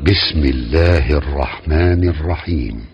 بسم الله الرحمن الرحيم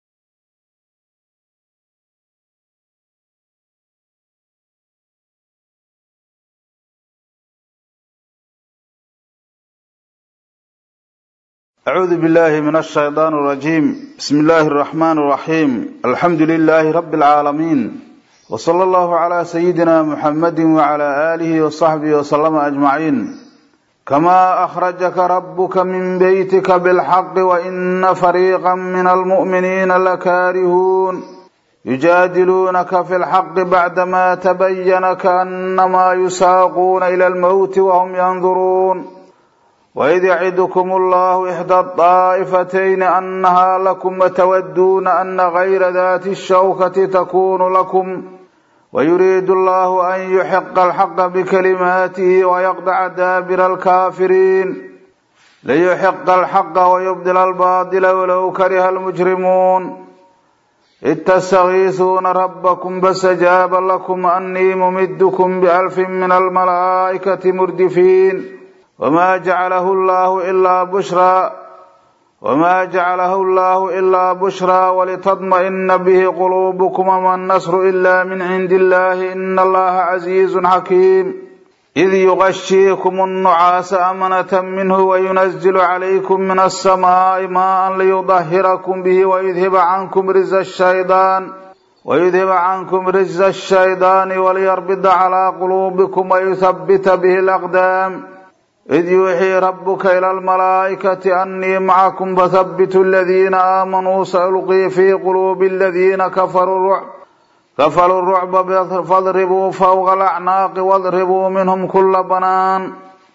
أعوذ بالله من الشيطان الرجيم بسم الله الرحمن الرحيم الحمد لله رب العالمين وصلى الله على سيدنا محمد وعلى آله وصحبه وسلم أجمعين كما أخرجك ربك من بيتك بالحق وإن فريقا من المؤمنين لكارهون يجادلونك في الحق بعدما تبين كأنما يساقون إلى الموت وهم ينظرون وإذ يعدكم الله إحدى الطائفتين أنها لكم وتودون أن غير ذات الشوكة تكون لكم ويريد الله أن يحق الحق بكلماته ويقطع دابر الكافرين ليحق الحق ويبدل الباطل ولو كره المجرمون إذ تستغيثون ربكم فاستجاب لكم أني ممدكم بألف من الملائكة مردفين وما جعله الله إلا بشرى وما جعله الله إلا بشرى ولتطمئن به قلوبكم وما النصر إلا من عند الله إن الله عزيز حكيم إذ يغشيكم النعاس أمنة منه وينزل عليكم من السماء ماء ليطهركم به ويذهب عنكم رز الشيطان ويذهب عنكم رز الشيطان وليربط على قلوبكم ويثبت به الأقدام إذ يوحي ربك إلى الملائكة أني معكم فثبتوا الذين آمنوا سألقي في قلوب الذين كفروا الرعب كفروا الرعب فاضربوا فوق الأعناق واضربوا منهم كل بنان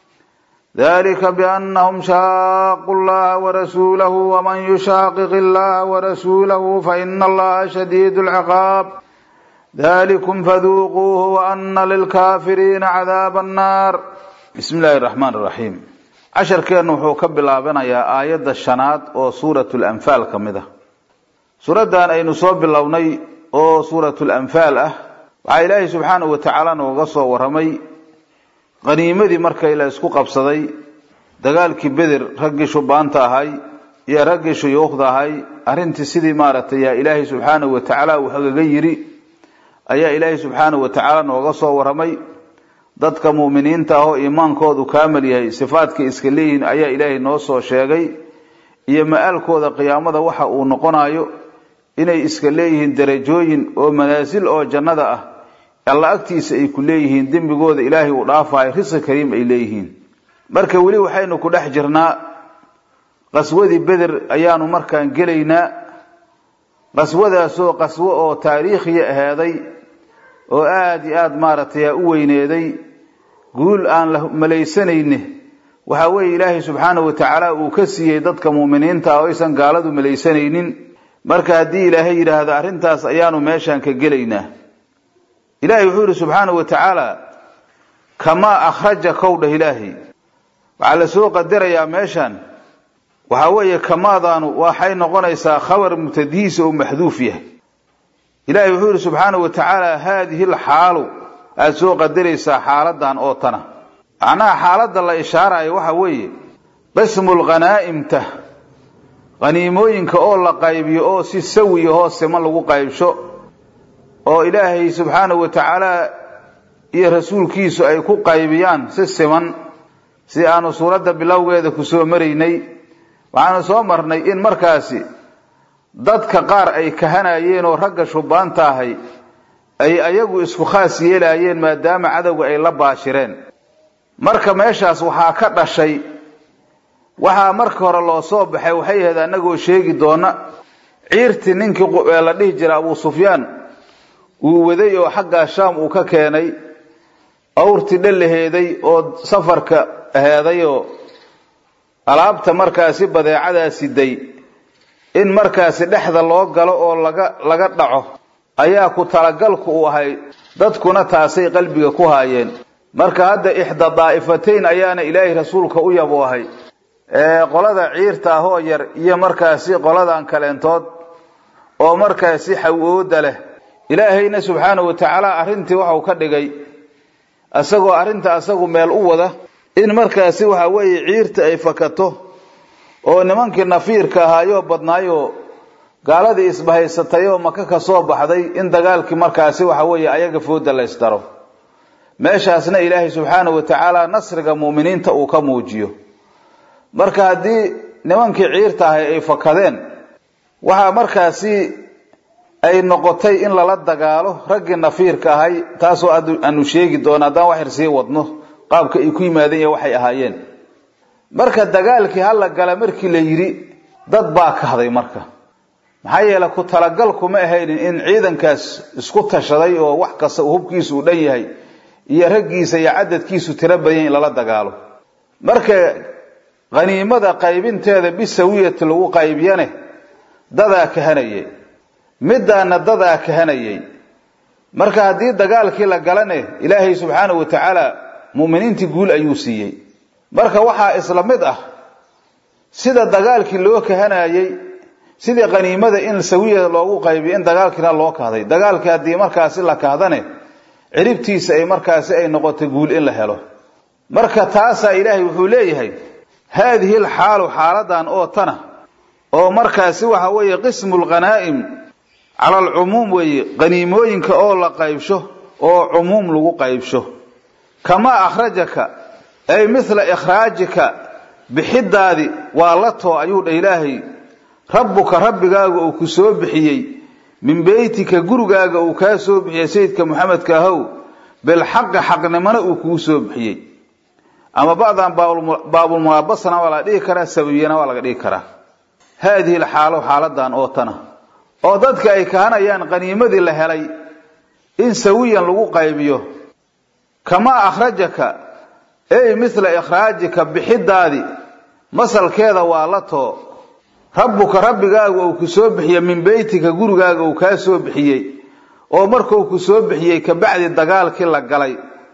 ذلك بأنهم شاقوا الله ورسوله ومن يشاقق الله ورسوله فإن الله شديد العقاب ذلكم فذوقوه وأن للكافرين عذاب النار bismi illaahi raxmaan iraxiim casharkeennu wuxuu ka bilaabanayaa aayadda shanaad oo suuratul anfaal ka mid ah suuraddan aynu soo bilownay oo suuratul anfaal ah waxaa ilaahay subxaanahu wa tacaala nooga soo warramay qaniimadii markay la isku qabsaday dagaalkii beder raggii shubaanta ahay iyo raggii shuyuukhda ahay arrintii sidii maaragtay yaa ilaahay subxaanahu wa tacaala uu hagaga yidhi ayaa ilaahay subxaanahu wa tacaala nooga soo warramay dadka muuminiinta ah oo iimaankoodu kaamil yahay sifaadkay iska leeyihiin ayaa ilaahay noo soo sheegay iyo ma-aalkooda qiyaamada waxa uu noqonayo inay iska leeyihiin darajooyin oo manaasil oo jannada ah alla agtiisa ay ku leeyihiin dembigooda ilaahay uu dhaafayo risqi kariim ay leeyihiin marka weli waxaynu ku dhex jirnaa qaswadii beder ayaanu markaan gelaynaa qaswadaasoo qaswo oo taariikhiya ahaaday oo aada iyo aada maaragtay u weyneeday guul aan la malaysanayne waxaa weeye ilaahay subxaanahu wa tacaala uu ka siiyey dadka muuminiinta ah oo aysan gaaladu malaysanaynin marka haddii ilaahay yidhaahdo arrintaas ayaanu meeshaan ka gelaynaa ilaahay wuxuu yidhi subxaanahu wa tacaala kamaa akhraja kowdhah ilaahay waxaa la soo qadarayaa meeshaan waxaa weeye kamaadaanu waxay noqonaysaa khabar mubtadihiisa oo maxduuf yahay ilaahay wuxuu yidhi subxaanahu wa tacaala haadihi alxaalu aada soo qadaraysaa xaaladan oo tana macnaha xaaladda la ishaarayo waxa weeye qismul khanaa'imta khaniimooyinka oo la qaybiyo oo si sawiya hoos siman lagu qaybsho oo ilaahay subxaanahu wa tacaala iyo rasuulkiisu ay ku qaybiyaan si siman si aanu suuradda bilowgeeda ku soo maraynay waxaanu soo marnay in markaasi dadka qaar ay kahanayeen oo ragga shubaanta ahay ay ayagu isku khaas yeelaayeen maadaama cadowga ay la baashireen marka meeshaas waxaa ka dhashay waxaa marka hore loo soo baxay waxay ahayd annagoo sheegi doona ciirtii ninkii la dhihi jira abuu sufyaan uu waday oo xaggaa shaam uu ka keenay awrtii dhalaheeday oo safarka aheeday oo alaabta markaasi badeecadaa siday in markaasi dhexda loo galo oo laga laga dhaco ayaa ku talagalku uu ahay dadkuna taasay qalbiga ku haayeen marka hadda ixda daa'ifatayn ayaana ilaahay rasuulka u yabu ahay qolada ciirta ah oo yar iyo markaasi qoladan kaleentood oo markaasi xawooda leh ilaahayna subxaanahu wa tacaala arrintii waxau ka dhigay isagoo arrinta asagu meel u wada in markaasi waxa weeye ciirta ay fakato oo nimankii nafiirka ahaayoo badnaayoo gaaladii isbahaysatay oo maka ka soo baxday in dagaalkii markaasi waxa weeye ayaga fooda la ysdaro meeshaasna ilaahay subxaanahu wa tacaala nasriga mu'miniinta uu ka muujiyo marka haddii nimankii ciirta ahay ay fakadeen waxaa markaasi ay noqotay in lala dagaalo raggii nafiirka ahay taasoo aanu sheegi doono haddaan wax yar sii wadno qaabka ay ku yimaadeen iyo waxay ahaayeen marka dagaalkii hala gala markii la yidhi dad baa kahday marka maxaa yeele ku talagalku ma ahaynin in ciidankaas isku tashaday oo wax kasta hubkiisu uu dhan yahay iyo raggiisa iyo cadadkiisu tiro badan in lala dagaalo marka khaniimada qaybinteeda bisawiyati lagu qaybiyane dadaa kahanayay midaana dadaa kahanayay marka haddii dagaalkii la galane ilaahay subxaanahu wa tacaala mu'miniintii guul ayuu siiyey marka waxaa isla mid ah sida dagaalkii loo kahanayey sidii khaniimada in sawiya loogu qaybiyo in dagaalkiina loo kahday dagaalkii haddii markaasi la kahdane ciribtiisa ay markaasi ay noqotay guul in la helo marka taasaa ilaahay wuxuu leeyahay haadihi alxaalu xaaladan oo tana oo markaasi waxa weeye qismu lghanaa'im cala alcumuum weeye qaniimooyinka oo la qaybsho oo cumuum lagu qaybsho kamaa akhrajaka ay mithla ikhraajika bixidaadi waa la too ayuu dha ilaahay rabbuka rabbigaaga uu ku soo bixiyey min beytika gurigaaga uu kaa soo bixiyey sayidka maxamedka ahow bilxaqi xaqnimona uu kuu soo bixiyey ama bacdan baabulmulaabasana waa laga dhigi karaa sababiyana waa laga dhigi karaa haadihi alxaalo xaaladan oo tana oo dadka ay kahanayaan qaniimadii la helay in sawiyan lagu qaybiyo kamaa akhrajaka ey mithla ikhraajika bixidaadi masalkeeda waa la too rabbuka rabbigaaga uu ku soo bixiyey min beytika gurigaaga uu kaa soo bixiyey oo markuu ku soo bixiyey kabacdi dagaalkii la galay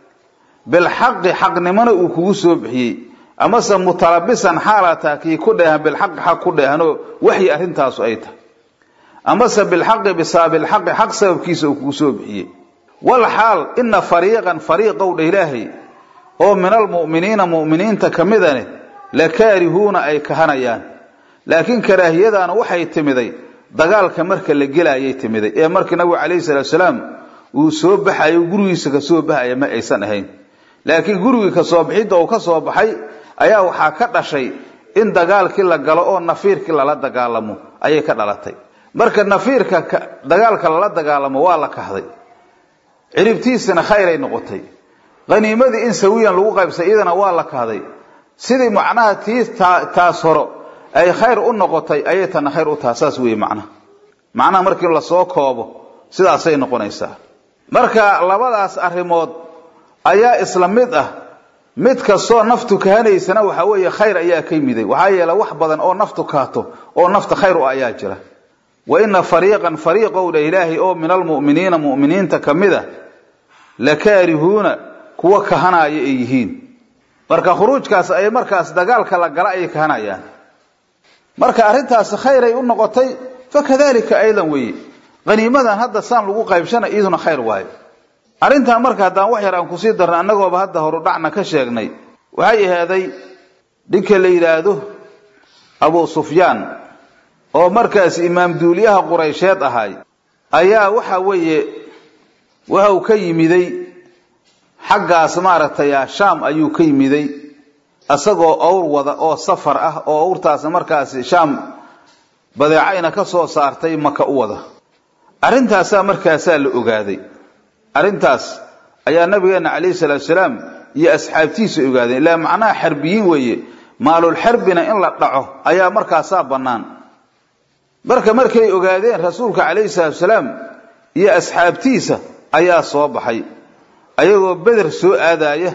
bilxaqi xaqnimona uu kugu soo bixiyey amase mutalabisan xaalataa kii ku dheehan bilxaqi xaq ku dheehanoo waxyi arrintaasu ay tahay amase bilxaqi bisaabilxaqi xaq sababkiisa uu kugu soo bixiyey wal xaal ina fariiqan fariiqow dha ilaahay oo min almu'miniina mu'miniinta ka midane la kaarihuuna ay kahanayaan laakiin karaahiyadaana waxay timiday dagaalka marka la gelayay timiday ee markii nabigu calayhi salaatu salaam uu soo baxayo gurigiisa ka soo baxaya ma aysan ahayn laakiin gurigii ka soo bixidda uu ka soo baxay ayaa waxaa ka dhashay in dagaalkii la galo oo nafiirkii lala dagaalamo ayay ka dhalatay marka nafiirka dagaalka lala dagaalamo waa la kahday ciribtiisana khayray noqotay qaniimadii in sawiyan lagu qaybsay iyadana waa la kahday sidii macnaha tii taas horo ay khayr u noqotay ayay tana khayr u taha saas weeye macnaha macnaha markii lasoo koobo sidaasay noqonaysaa marka labadaas arrimood ayaa isla mid ah mid kastoo naftu kahanaysana waxaa weeye khayr ayaa ka yimiday waxaa yeele wax badan oo naftu kahto oo nafta khayr u ayaa jira wa ina fariiqan fariiqow dha ilaahay oo min almu'miniina mu'miniinta ka mid a la kaarihuuna kuwa kahanaya ay yihiin marka khuruujkaas ay markaas dagaalka la gala ayay kahanayaan marka arrintaasi khayray u noqotay fakadalika aydan weeye qaniimadan hadda saan lagu qaybshana iyaduna khayr waayo arrintaa marka haddaan wax yar aan kusii darna annagooba hadda horudhacna ka sheegnay waxay ahaaday ninka la yidhaahdo abu sufyaan oo markaas imaam duuliyaha quraysheed ahay ayaa waxa weeye waxau ka yimiday xaggaas maaragtay shaam ayuu ka yimiday isagoo owr wada oo safar ah oo owrtaasi markaasi shaam badeecayna ka soo saartay maka u wada arrintaasaa markaasaa la ogaaday arrintaas ayaa nabigeena calayhi salaatu salaam iyo asxaabtiisa ogaadeen ilaa macnaha xarbiyiin weeye maalul xarbina in la dhaco ayaa markaasaa bannaan marka markay ogaadeen rasuulka calayhi salaatu salaam iyo asxaabtiisa ayaa soo baxay ayagoo beder soo aadaaya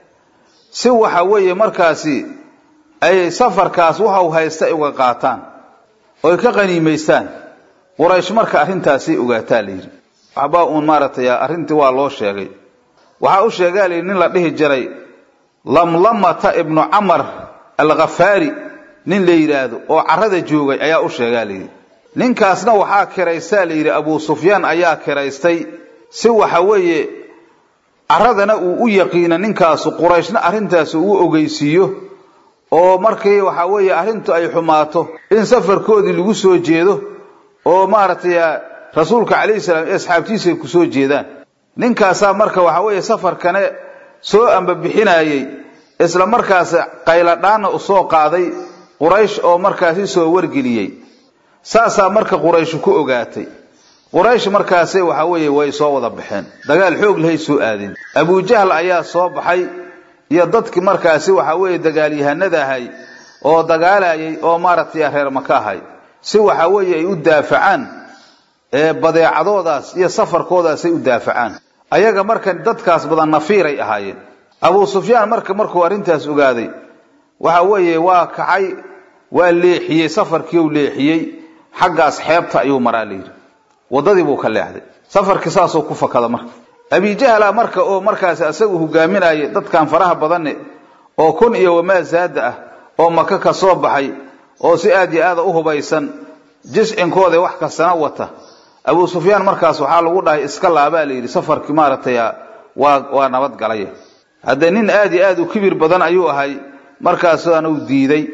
si waxa weeye markaasi ay safarkaas waxau haysta ay uga qaataan oy ka qaniimaystaan quraysh marka arrintaasay ogaataa la yidhi waxbaa uun maaragtay arrintii waa loo sheegay waxaa u sheegaa layidhi nin la dhihi jiray lamlamata ibnu camar alkhafaari nin la yidhaahdo oo carrada joogay ayaa u sheegaa layidhi ninkaasna waxaa kiraystaa layidhi abuu sufyaan ayaa kiraystay si waxa weeye carradana uu u yaqiina ninkaasu qurayshna arrintaas uu ogeysiiyo oo markii waxaa weeye arrintu ay xumaato in safarkoodii lagu soo jeedo oo maaragtay rasuulka calayhi salaam iyo asxaabtiisa ay ku soo jeedaan ninkaasaa marka waxaa weeye safarkane soo ambabixinayey isla markaas qayladhaanna u soo qaaday quraysh oo markaasi soo wargeliyey saasaa marka quraysh ku ogaatay quraysh markaase waxaa weeye way soo wada baxeen dagaal xoog lahay soo aadeen abujahl ayaa soo baxay iyo dadkii markaasi waxaa weeye dagaalyahanada ahay oo dagaalayay oo maaragtay reer maka ahay si waxaa weeye ay u daafacaan ee badeecadoodaas iyo safarkoodaasay u daafacaan ayaga marka dadkaas badan nafiiray ahaayeen abuu sufyaan marka markuu arrintaas ogaaday waxa weeye waa kacay waa leexiyey safarkii u leexiyey xaggaas xeebta ayuu maraa layidhi waddadii buu ka leexday safarkii saasoo ku fakada marka abijahla marka oo markaas isagu hogaaminayay dadkan faraha badanne oo kun iyo wamaa zaada ah oo maka ka soo baxay oo si aad iyo aada u hubaysan jiscinkooda wax kastana wata abuu sufyaan markaas waxaa lagu dhahay iska laabaa layidhi safarkii maaragtay waa waa nabad galay haddee nin aad iyo aad u kibir badan ayuu ahay markaasaan uu diiday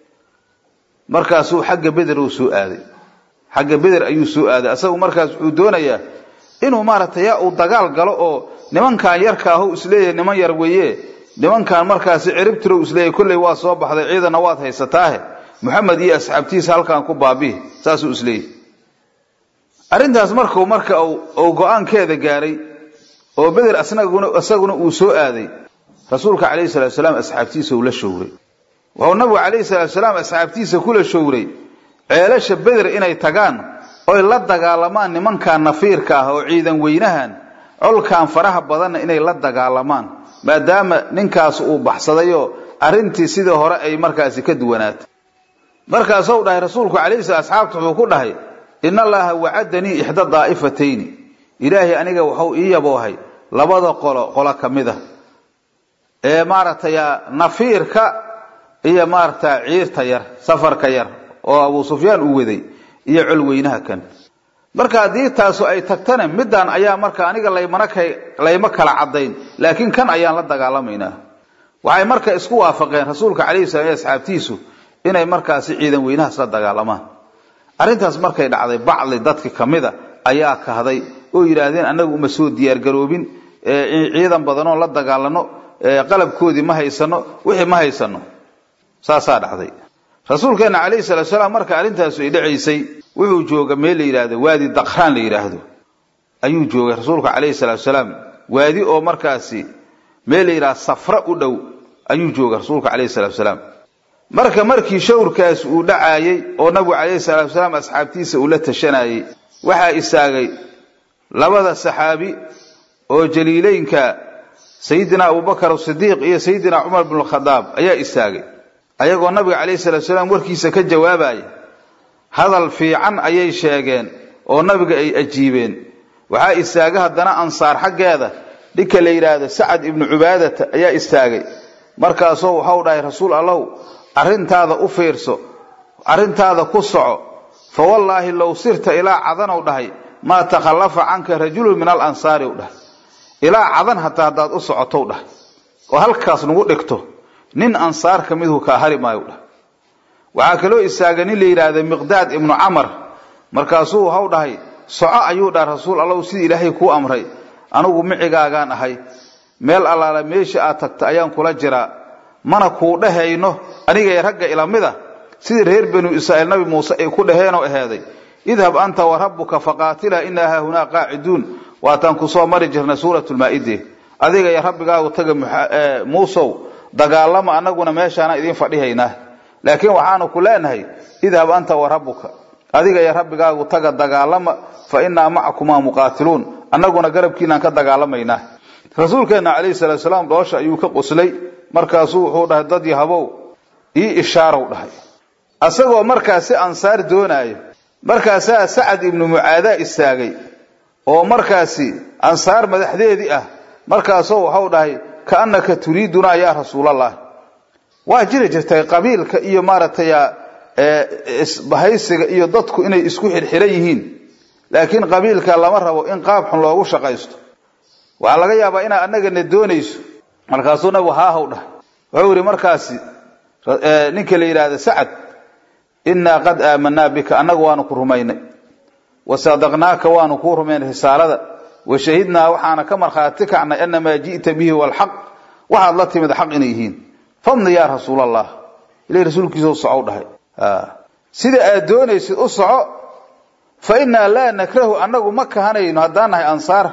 markaasuu xagga beder uu soo aaday xagga beder ayuu soo aaday asagu markaas wuxuu doonayaa inuu maaragtay yaa uu dagaal galo oo nimankan yarka ahu isleeyahay niman yar weeye nimankan markaasi ciribtirow isleeyahay kolley waa soo baxday ciidanna waad haysataahe moxamed iyo asxaabtiisa halkan ku baabihi saasuu isleeyahay arrintaas markuu marka uu go-aankeeda gaaray oo beder isaguna uu soo aaday rasuulka calayhi salatu salaam asxaabtiisa uu la showray wuxuu nabigu calayhi salatu salaam asxaabtiisa kula showray ceelasha beder inay tagaan oy la dagaalamaan nimankan nafiirka ah oo ciidan weynahan colkan faraha badanna inay la dagaalamaan maadaama ninkaas uu baxsadayoo arrintii sidii hore ay markaasi ka duwanaatay markaasuu dhahay rasuulku calayhi sala asxaabta wuxuu ku dhahay in allaha wacadanii ixda daa'ifatayni ilaahay aniga wuxuu ii yaboohay labada qolo qolo ka mid a ee maaragtay nafiirka iyo maaragta ciirta yar safarka yar oo abuu sufyaan uu waday iyo colweynaha kan marka haddii taasu ay tagtana middan ayaa marka aniga laymana ka layma kala caddayn laakiin kan ayaan la dagaalamaynaa waxay marka isku waafaqeen rasuulka calayhi salam iyo asxaabtiisu inay markaasi ciidan weynahaas la dagaalamaan arrintaas markay dhacday bacdi dadki ka mida ayaa kahday oo yidhaahdeen annagu uma soo diyaargaroobin ciidan badanoon la dagaalano qalabkoodii ma haysano wixii ma haysano saasaa dhacday rasuulkeena calayhi salatu salaam marka arrintaasu ay dhacaysay wuxuu jooga meel la yidhaahdo waadi dakraan la yidhaahdo ayuu joogay rasuulka calayhi salatu salaam waadi oo markaasi meel la yidhahdo safra u dhow ayuu joogay rasuulka calayhi salatu salaam marka markii shawrkaas uu dhacaayey oo nabigu calayhi salatu salaam asxaabtiisa uu la tashanayey waxaa istaagay labada saxaabi oo jaliileynka sayidina abubakar sidiiq iyo sayidina cumar bnu khadaab ayaa istaagay ayagoo nabiga calayhi salatu salaam warkiisa ka jawaabaya hadal fiican ayay sheegeen oo nabiga ay ajiibeen waxaa istaagay haddana ansaar xaggeeda ninka la yidhaahdo sacad ibnu cubaadata ayaa istaagay markaasoo waxau dhahay rasuul allow arrintaada u fiirso arrintaada ku soco fa wallaahi low sirta ilaa cadanow dhahay maa takhallafa canka rajulun min alansaari u dhahay ilaa cadan hataa haddaad u socotow dhahay oo halkaas nagu dhigto nin ansaar ka midhu kaa hari maayo dhahay waxaa kaloo istaagay nin la yidhaahda miqdaad ibnu camar markaasuu waxau dhahay soco ayuu dhaha rasuul allow sidii ilaahay kuu amray anigu micigaagaan ahay meel allaala meesha aad tagta ayaan kula jiraa mana kuu dhehayno anigay ragga ilamida sidii reer banu israa'iil nabi muuse ay ku dhaheenoo aheeday idhab anta wa rabbuka faqaatila inaa haahunaa qaaciduun waataan ku soo mari jirnay suuratulmaa'ide adiga iyo rabbigaagu taga muusow dagaalama annaguna meeshaana idiin fadhihaynaa laakiin waxaanu ku leenahay idhab anta wa rabbuka adiga iyo rabbigaagu taga dagaalama fa innaa macakumaa muqaatiluun annaguna garabkiinaan ka dagaalamaynaa rasuulkeenna calayhi salatu salaam dhoosha ayuu ka qoslay markaasuu wuxuu dhahay dad yahabow ii ishaarow dhahay asagoo markaasi ansaar doonaayo markaasaa sacad ibnu mucaadaa istaagay oo markaasi ansaar madaxdeedii ah markaasoo waxau dhahay kaannaka turiidunaa yaa rasuulallah waa jiri jirtay qabiilka iyo maaragtay isbahaysiga iyo dadku inay isku xirxiran yihiin laakiin qabiilka lama rabo in qaab xun loogu shaqaysto waxaa laga yaabaa inaad annagana doonayso markaasuu nabigu haahaw dhah wuxuu yidhi markaasi ninka la yidhaahda sacad innaa qad aamanaa bika annagu waanu ku rumaynay wa sadaqnaaka waanu kuu rumaynay risaalada wa shahidnaa waxaana ka markhaati kacnay anamaa ji'ta bihi walxaq waxaad la timid xaq inay yihiin famdi yaa rasuul allah ilahi rasuulkiisa u soco u dhahay sida aad doonaysid u soco fa innaa laa nakrahu annagu ma kahanayno haddaan nahay ansaar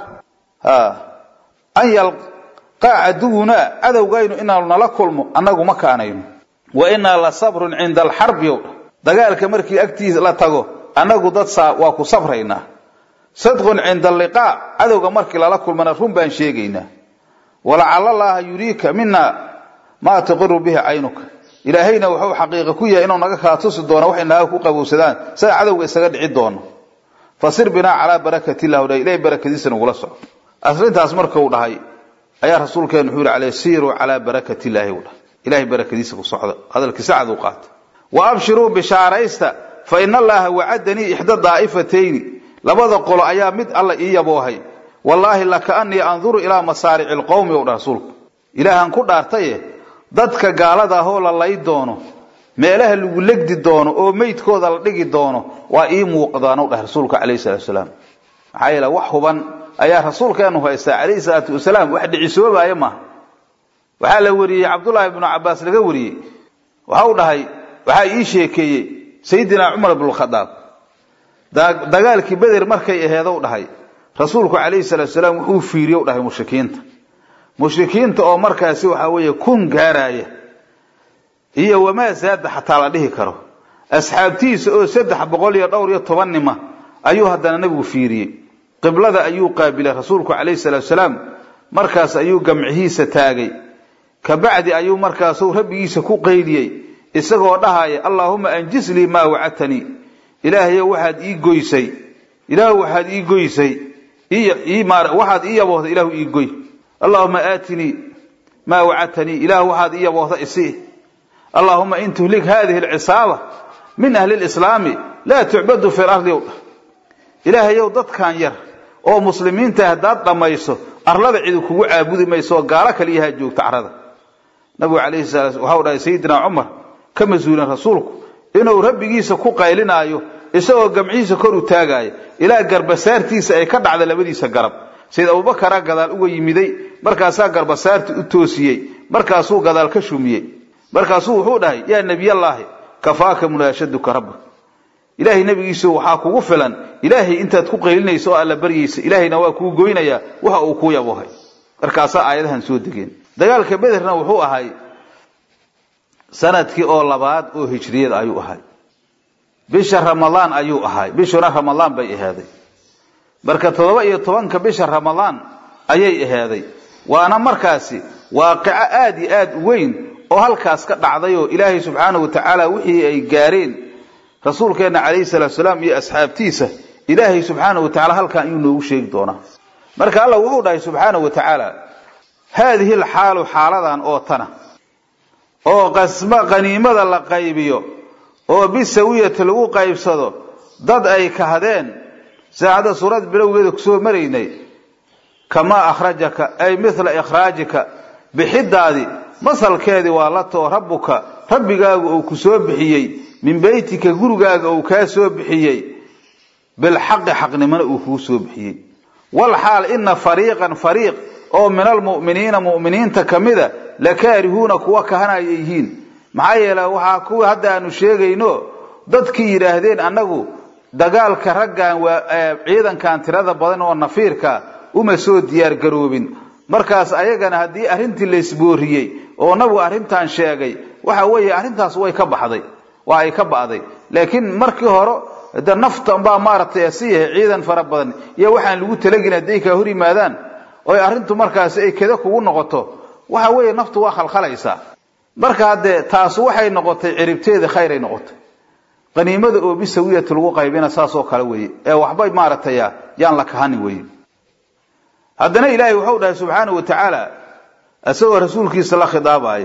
an yalqaa caduwunaa cadowgaynu inaanu nala kulmo annagu ma kaanayno wa innaa la sabrun cinda alxarbi ow dagaalka markii agtiisa la tago annagu dad saa waa ku sabraynaa sadqun cinda alliqaa cadowga markii lala kulmana run baan sheegaynaa walacala allaaha yuriika mina maa tuqiru bihi caynuka ilaahayna wuxuu xaqiiqa ku yahay inuu naga kaa tusi doono waxay naga ku qabowsadaan sida cadowga isaga dhici doono fasir binaa calaa barakati illah dha ilahay barakadiisa nagula soco arrintaas markuu dhahay ayaa rasuulkeenu wuxuu yihi caley siiruu calaa barakati illaahi u dhahay ilahay barakadiisa ku socda hadalkii sacad u qaata wa abshiruu bishaaraysta fa ina allaha wacadanii ixda daa'ifatayni labada qolo ayaa mid alla ii yaboohay wallaahi lakaanii anduru ilaa masaarici lqowmi ou dha rasuulku ilaahaan ku dhaartaye dadka gaalada ahoo la lay doono meelaha lagu legdi doono oo meydkooda la dhigi doono waa ii muuqdaanu dhah rasuulka calayhi salatu wasalaam maxaa yeele wax huban ayaa rasuulkeenu haystaa calayhi salaatu wasalaam wax dhicisoobaya maaha waxaa la wariyey cabdullaahi ibnu cabaas laga wariyey waxau dhahay waxaa ii sheekeeyey sayidina cumar ibnukhadaab dagaalkii beder markay aheedow dhahay rasuulku calayhi salaatu wasalaam wuxuu fiiriyow dhahay mushrikiinta mushrikiinta oo markaasi waxaa weeye kun gaaraya iyo wamaa zaada xataa la dhihi karo asxaabtiisa oo saddex boqol iyo dhowr iyo toban nima ayuu haddana nabigu fiiriyey qiblada ayuu qaabilay rasuulku calayhi salaatu wasalaam markaas ayuu gamcihiisa taagay kabacdi ayuu markaasu rabbigiisa ku qaydiyey isagoo dhahaya allaahuma anjis lii maa wacadtanii ilaahayow waxaad ii goysay ilaah waxaad ii goysay waxaad ii yaboohday ilaahu ii goy allahuma aatinii maa wacadtanii ilaah waxaad ii yaboohda isii allahuma in tuhlik hadihi alcisaaba min ahli lislaami laa tucbadu fi lardi ow ilaahayow dadkan yar oo muslimiinta haddaad dhammayso arlada cidi kugu caabudi mayso oo gaalo kaliyahaa joogta carada nabigu calayhi salaam waxau dhahay sayidina cumar ka mas-uulen rasuulku inuu rabbigiisa ku qaylinaayo isagoo gamcihiisa kor u taagaayo ilaa garbasaartiisa ay ka dhacda labadiisa garab sayid abubakaraa gadaal uga yimiday markaasaa garbasaarti u toosiyey markaasuu gadaal ka shumiyey markaasuu wuxuu dhahay yaa nebiyallaahi kafaaka munaashaduka rabba ilaahay nebigiisu waxaa kugu filan ilaahay intaad ku qaylinayso oo alla baryaysa ilaahayna waa kuu goynayaa waxa uu kuu yabohay markaasaa aayadahan soo degeen dagaalka bederna wuxuu ahay sanadkii oo labaad oo hijriyada ayuu ahay bisha ramadaan ayuu ahay bishuna ramadaan bay ahaaday marka toddoba iyo tobanka bisha ramadaan ayay ahaaday waana markaasi waaqico aad iyo aad u weyn oo halkaas ka dhacday oo ilaahay subxaanahu wa tacaala wixii ay gaareen rasuulkeenna calayhi salaatu salaam iyo asxaabtiisa ilaahay subxaanahu wa tacala halkan ayuu noogu sheegi doonaa marka allah wuxuu dhahay subxaanahu wa tacaala haadihi alxaalu xaaladan oo tana oo qasma qaniimada la qaybiyo oo bisawiyati lagu qaybsado dad ay kahdeen saacadda suurad bilowgeeda kusoo maraynay kamaa akhrajaka ay mithla ikhraajika bixidaadi masalkeedii waa la too rabbuka rabbigaagu uu ku soo bixiyey min beytika gurigaaga uu kaa soo bixiyey bilxaqi xaqnimona uu kuu soo bixiyey walxaal ina fariiqan fariiq oo min almu'miniina mu'miniinta ka mida lakaarihuuna kuwa kahanaya yihiin maxaa yeele waxaa kuwa hadda aanu sheegayno dadkii yidhaahdeen annagu dagaalka raggan waa ciidankan tirada badan oo nafiirka uma soo diyaar garoobin markaas ayagana haddii arrintii laysbooriyey oo nabigu arrintan sheegay waxa weeye arrintaas way ka baxday waa ay ka ba'day laakiin markii hore de nafta baa maaragtay si yahay ciidan fara badan iyo waxaan lagu talagin hadday kaa hor yimaadaan oy arrintu markaasi ay kada kugu noqoto waxa weeye naftu waa khalkhalaysaa marka haddee taas waxay noqotay ciribteeda khayray noqotay qaniimada oo bisawiyati lagu qaybina saasoo kale weeye ee waxbay maaragtay yaan la kahani weye haddana ilaahay wuxuu dhahay subxaanahu wa tacaala isagoo rasuulkiisa la khidaabaya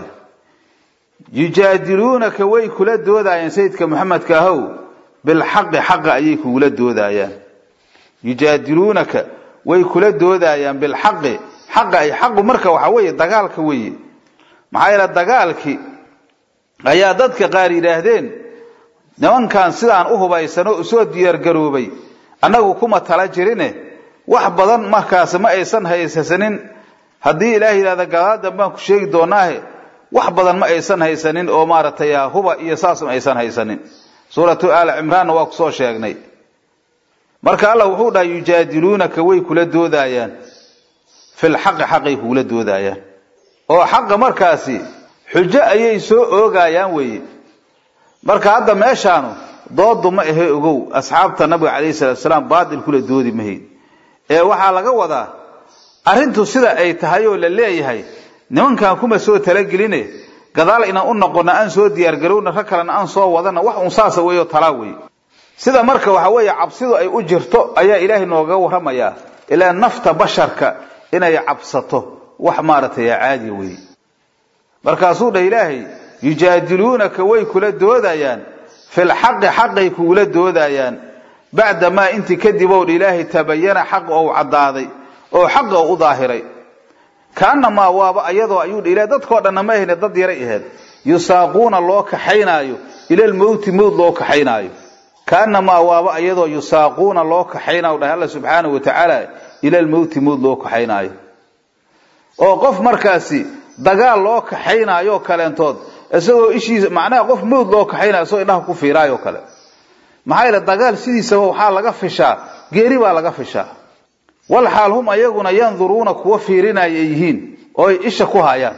yujaadiluunaka way kula doodaayeen sayidka maxamedka ahow bilxaqi xaqa ayay kugula doodayaan yujaadiluunaka way kula doodayaan bilxaqi xaqa ay xaqu marka waxa weeye dagaalka weeye maxaa yeele dagaalkii ayaa dadka qaar yidhaahdeen nimankan sidaan u hubaysan oo usoo diyaargaroobay annagu kuma tala jirine wax badan markaas ma aysan haysasanin haddii ilaah yidhahda gadaadan baan ku sheegi doonaahe wax badan ma aysan haysanin oo maaragtay huba iyo saas ma aysan haysanin suuratu aali cimraanna waa kusoo sheegnay marka allah wuxuu dhahay yujaadiluunaka way kula doodaayaan fil xaqi xaqay kugula doodaayaan oo xaqa markaasi xujo ayay soo oogayaan weeye marka hadda meeshaanu doodu ma ahe ogow asxaabta nabiga calayhi salatu salaam baatil kula doodi mahayd ee waxaa laga wadaa arrintu sida ay tahay oo la leeyahay nimankan kuma soo talageline gadaal inaan u noqono aan soo diyaargarowna rag kalena aan soo wadana wax un saasa weeyo talaa wey sida marka waxa weeye cabsidu ay u jirto ayaa ilaahay noogaga warramayaa ilaa nafta basharka inay cabsato wax maaragtay caadiya weeye markaasuu dhah ilaahay yujaadiluunaka way kula doodayaan fil xaqi xaqay kugula doodayaan bacda maa intii kadib ow dha ilaahay tabayana xaq ou caddaaday oo xaqa u daahiray kaanamaa waaba ayadoo ayuu dha ilahay dadkao dhanna ma ahayne dad yaray ahayd yusaaquuna loo kaxaynaayo ilalmowti mowt loo kaxaynaayo kaanamaa waaba ayadoo yusaaquuna loo kaxaynayo dhahay alla subxaanahu wa tacaala ilalmowti mowt loo kaxaynaayo oo qof markaasi dagaal loo kaxaynaayo kaleentood isagoo ishiisa macnaha qof mowt loo kaxaynayo isagoo indhaha ku fiiraayoo kale maxaa yeele dagaal sidiisaba waxaa laga fishaa geeri baa laga fishaa wal xaal hum ayaguna yanduruuna kuwa fiirinaya ay yihiin oo ay isha ku hayaan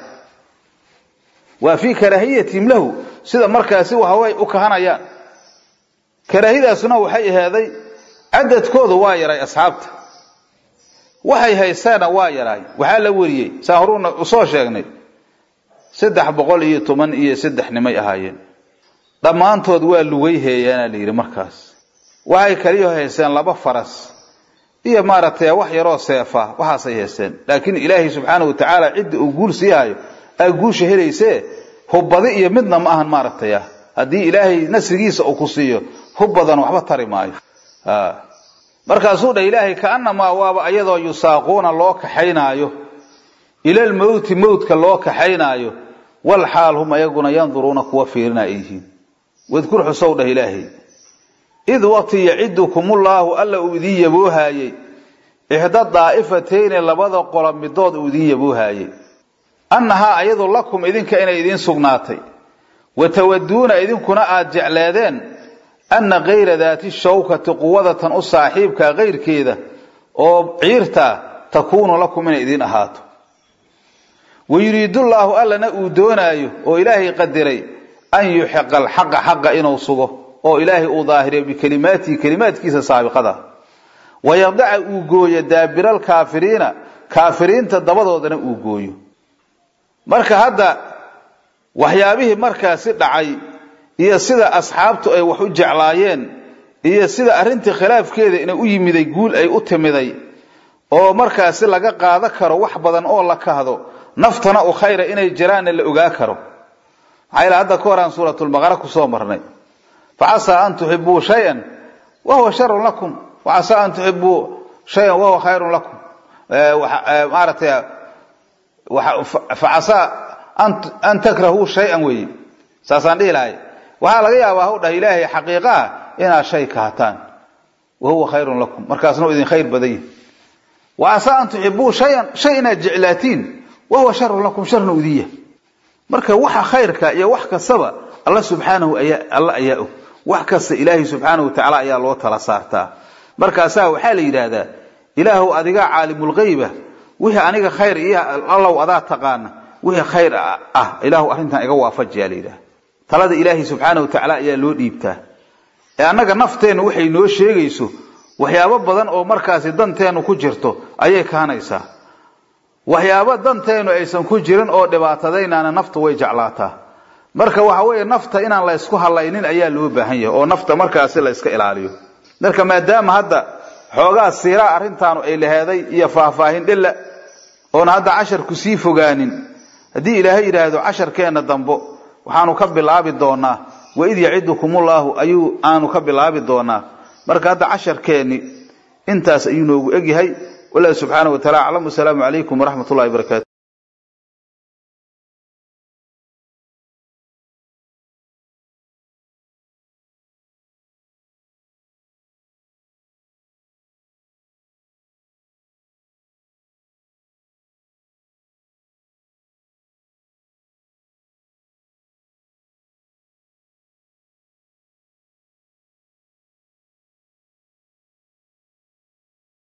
waa fii karaahiyatihim lahu sida markaasi waxaway u kahanayaan karaahidaasuna waxay ahaaday cadadkooda waa yaray asxaabta waxay haysteena waa yaraay waxaa la wariyey saa horuuna usoo sheegnay saddex boqol iyo toban iyo saddex nimay ahaayeen dhammaantood waa lugay heeyaana la yidhi markaas waxay kaliyo haysteen laba faras iyo maaragtay wax yaroo seefa waxaasay haysteen laakiin ilaahay subxaana wa tacaala cidda uu guul sii hayo aa guusha helaysee hubbadi iyo midna ma ahan maaragtay ah haddii ilaahay nasrigiisa uu ku siiyo hub badan waxba tari maayo markaasuu dhah ilaahay kaanamaa waaba ayadoo yusaaquuna loo kaxaynaayo ilalmowti mowtka loo kaxaynaayo wal xaal hum ayaguna yanduruuna kuwa fiirina ay yihiin wadkur xusow dhah ilaahay id waqti yacidukumullaahu alla uu idiin yaboohaayey ixda daa'ifatayni labada qola midood uu idiin yaboohaayey annahaa ayadu lakum idinka inay idiin sugnaatay wa tawaduuna idinkuna aad jecleedeen anna kayra daati shawkati quwadatan u saaxiibka kayrkeeda oo ciirtaa takuunu lakum inay idiin ahaato wa yuriidullaahu allana uu doonaayo oo ilaahay qadiray an yuxiqa alxaqa xaqa inuu sugo oo ilaahay uu daahiriyo bikelimaatihi kelimaadkiisa saabiqada wayadaca uu gooyo daabira alkaafiriina kaafiriinta dabadoodana uu gooyo marka hadda waxyaabihii markaasi dhacay iyo sida asxaabtu ay wax u jeclaayeen iyo sida arrintii khilaafkeeda inay u yimiday guul ay u timiday oo markaasi laga qaado karo wax badan oo la kahdo naftana u khayra inay jiraanna la ogaa karo maxaa yeel hadda ka horaan suuratulbaqara kusoo marnay facasaa an tuxibuu shayan wahuwa sharun lakum wacasaa an tuxibuu shayan wahuwa khayrun lakum maaratay facasaa an takrahuu shayan weeye saasaan dhihi lahay waxaa laga yaabaa haw dhah ilaahay xaqiiqaha inaad shay kahataan wahuwa khayrun lakum markaasna u idin khayr badan yihi wacasaa an tuxibuu shayan shay inaad jeclaatiin wahuwa sharun lakum sharna udin yahay marka waxa khayrka iyo wax kastaba alla subxaanahu alla ayaa og wax kasta ilaahay subxaanahu wa tacaala ayaa loo tala saartaa markaasaa waxaa la yidhaahdaa ilaahow adigaa caalimulgayba wixii aniga khayr iyo allow adaa taqaana wixii khayr ah ilaahu arrintan iga waafajiyaa la yidhaha talada ilaahay subxaanahu wa tacaala ayaa loo dhiibtaa ee annaga nafteennu waxay noo sheegayso waxyaabo badan oo markaasi danteennu ku jirto ayay kahanaysaa waxyaabo danteennu aysan ku jirin oo dhibaatadaynaana nafta way jeclaataa marka waxa weeye nafta inaan la ysku halaynin ayaa loo baahan yahay oo nafta markaasi la yska ilaaliyo marka maadaama hadda xoogaa siiraa arrintaanu ay laheeday iyo faahfaahin dhilla oona hadda casharku sii fogaanin haddii ilaahay yidhaahdo casharkeenna dambo waxaanu ka bilaabi doonaa waid yacidukumullaahu ayuu aanu ka bilaabi doonaa marka hadda casharkeenni intaas ayuu noogu egyahay wallah subxaana wa tacala aclam wasalaamu calaykum waraxmat ullahi barakaatu